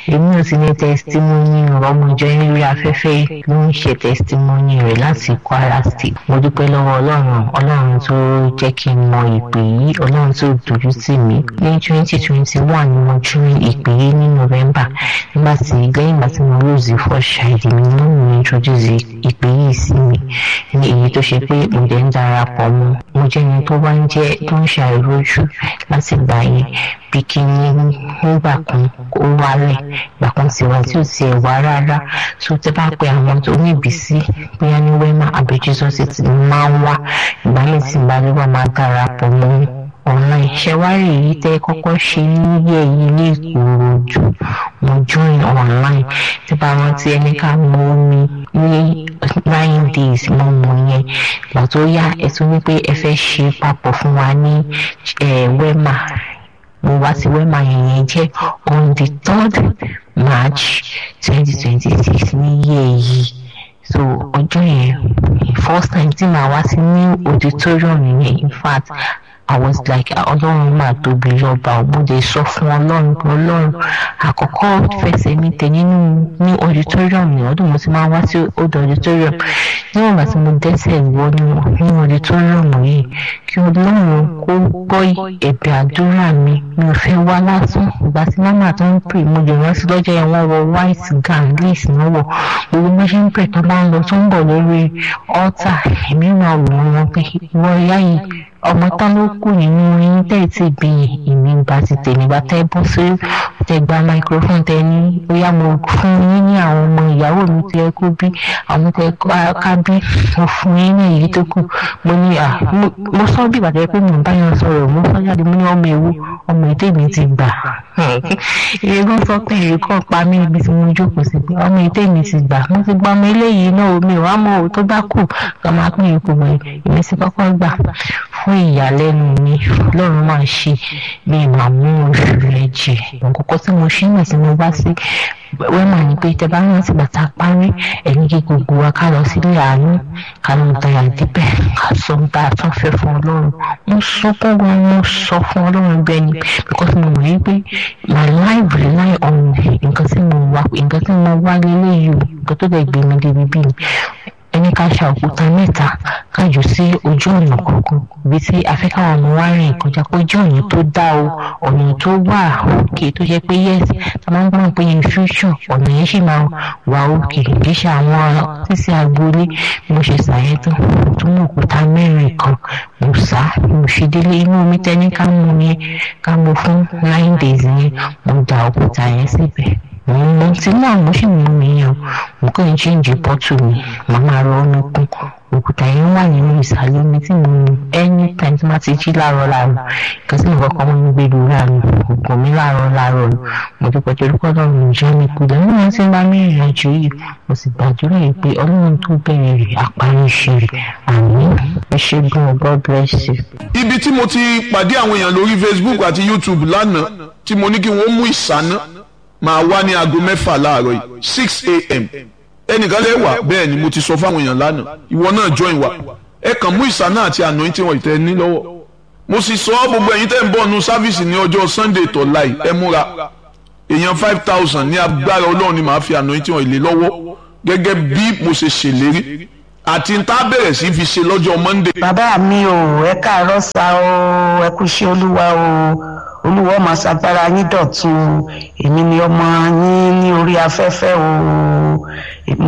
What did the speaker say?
èmi ò sì ní testimony ọmọ ìjọ yín lórí afẹ́fẹ́ ló ń ṣe testimony rẹ̀ láti Kwara State mo dúpẹ́ lọ́wọ́ ọlọ́run ọlọ́run tó jẹ́ kí n mọ ìpè yìí ọlọ́run tó dojú tì mí ní twenty twenty one ni mo join ìpè yìí ní November nígbà tí lẹ́yìn ìgbà tí mo lose first child mi ní mo introduce ìpè yìí sí mi ní èyí tó ṣe pé mo dẹ̀ ń darapọ̀ mọ́ mo jẹ́ ẹni tó bá ń jẹ́ tó ń ṣàìrójú láti gbà yẹn bí kí ní nígbà kan ó wálẹ̀ ìgbà kan sì wá tí ò tiẹ̀ wá rárá so tẹ́ bá pe àwọn tó ní ìbísí bóyá ní wẹ́mà àbí Jesus ti máa ń wá ìgbà mi sì bá lè wà máa darapọ̀ mọ́ online ṣẹwárì yìí tẹ́ kọ́kọ́ ṣe níyẹ̀ yìí ní Ìkòròdú mo join online tí bá rántí ẹni ká mọ omi ní nine days mo mọ yẹn ìgbà tó yá ẹ tún ní pé ẹ fẹ́ ṣe papọ̀ fún wa ní wẹ́mà mo wá sí wẹ́mà yẹn yẹn jẹ́ on the third March twenty twenty six níyẹ̀ yìí so ọjọ́ yẹn first time tí màá wá sí ní auditorium yẹn in fact I was like ọlọ́run máa tóbi lọ́ba òbúdé sọ fún ọlọ́run pé ọlọ́run àkọ́kọ́ fẹsẹ̀ mi tẹ̀ nínú ní auditorium ní ọdún mo ti máa wá sí old auditorium níwọ̀n ìgbà tí mo dẹ́sẹ̀ wọ ní auditorium yìí kí ọlọ́run kó gbọ́ ẹ̀bẹ̀ àdúrà mi mi ò fẹ́ wá lásán ìgbà tí mama tó ń pè mo lè rántí lọ́jọ́ yẹn wọ́n wọ white gown lace náà wọ̀ gbogbo bó ṣe ń pè tó bá ń lọ tó ń bọ̀ lórí altar èmi máa wò wọ́n pé ìwọ ìyá yìí ọmọ tán ló kù nínú yín tẹ́ ẹ̀ tí bí èmi gba ti tèmi gba tẹ́ bọ́ sí tẹ́ gba microphone tẹ́ ní bóyá mo fún yín ní àwọn ọmọ ìyàwó mi tẹ́ kó bí àwọn tẹ́ ká bí mo fún yín ní èyí tó kù mo ní à mo sọ bí ìbàdàn pé mo bá yẹn sọ̀rọ̀ mo sọ jáde mo ní ọmọ ewu ọmọ ètò èmi ti gbà ìyẹn kan sọ pé èyí kan pa mí ibi tí mo jókòó sí pé ọmọ ètò èmi ti gbà mo ti gba ọmọ eléyìí náà omi ò wá mọ òun tó bá kù kí máa pín ipò wẹ̀ èmi sì kọ́kọ́ gbà fún ìyàlẹ́nu mi lọ́run máa ṣe bí màmú oṣù rẹ̀ jẹ nǹkan tí mo ṣe náà tí mo bá sí wẹ́mà ni pé tẹ́ bá rántí bàtà parí ẹ̀yìn kí gbogbo wa ká lọ sílé àánú ká lọ dayà díbẹ̀ ká sọ ń bá a tún fẹ́ fún ọlọ́run mo sunkún gan mo sọ fún ọlọ́run bẹ́ẹ̀ ni because mo mọ̀ yí pé my life rely on nǹkan tí mo wá nǹkan tí mo wá lélẹ́yìí o nǹkan tó dẹ̀ gbé mi débi bí mi ẹni ká ṣa òkúta mẹ́ta kájò sí ojú ọ̀nà kọ̀ọ̀kan ibi tí afẹ́káwọn ọmọ wa rìn kọjá pé ojú ọ̀nà tó dá o ọ̀nà tó wà òkè tó jẹ́ pé yes ta máa ń gbọ́n pé in future ọ̀nà yẹn ṣì máa wà òkè kì í ṣe àwọn sísí agboolé mo ṣe ṣàyẹ̀ tán tó mú òkúta mẹ́rin kan mo sá mo ṣe délé inú omi tẹ́ni ká mú yẹn ká mú fún nine days yẹn mo da òkúta yẹn síbẹ̀ mo ti náà mo sì mú mi yàn mo kàn ń ṣéǹjì pọ́tù mi màá máa rọ ọ́nà kún òkúta yẹn wà nínú ìsàlẹ̀ omi tí mo mu anytime tí wọ́n ti jí láàárọ̀ láàárọ̀ nǹkan tí mo kọ́kọ́ mọ́ ń gbé lóra mi ògùn mi láàárọ̀ láàárọ̀ mo dúpẹ́ torí kọ́ lọ́run ìjọ mi kú lẹ́nu wọn ti ń bá mi rìn àjò yìí mo sì gbàdúrà yìí pé ọlọ́run tó bẹ̀rẹ̀ rẹ̀ àparí iṣẹ́ rẹ̀ àmín ẹ ṣé gan God bless you. ibi tí mo ti pàdé àwọn èèyàn lórí Facebook àti YouTube lánàá tí mo ní kí wọ́n mú ìsáná máa wá ní aago mẹ́fà láàárọ̀ yìí six a.m. ẹnìkan lè wà bẹ́ẹ̀ ni mo ti sọ fáwọn èèyàn lánàá ìwọ náà join wa ẹ kàn mú ìsáná àti anointing wọn ìtẹ́ ní lọ́wọ́ mo sì sọ gbogbo ẹ̀yin tẹ́ ń bọ̀ nu sáfíìsì ní ọjọ́ Sunday tọ̀la yìí ẹ múra èèyàn five thousand ní agbára ọlọ́run ni màá fi anointing wọn ìlé lọ́wọ́ gẹ́gẹ́ bí mo ṣe ṣèlérí àti n tá bẹ̀rẹ̀ sí fi ṣe lọ́jọ́ Monday. bàbá mi ò ẹ káàárọ̀ sá o ẹ kú iṣẹ́ olúwa o olúwa ọmọ ṣàgbára yín dọ̀tun èmi ni ọmọ yín ní orí afẹ́fẹ́ o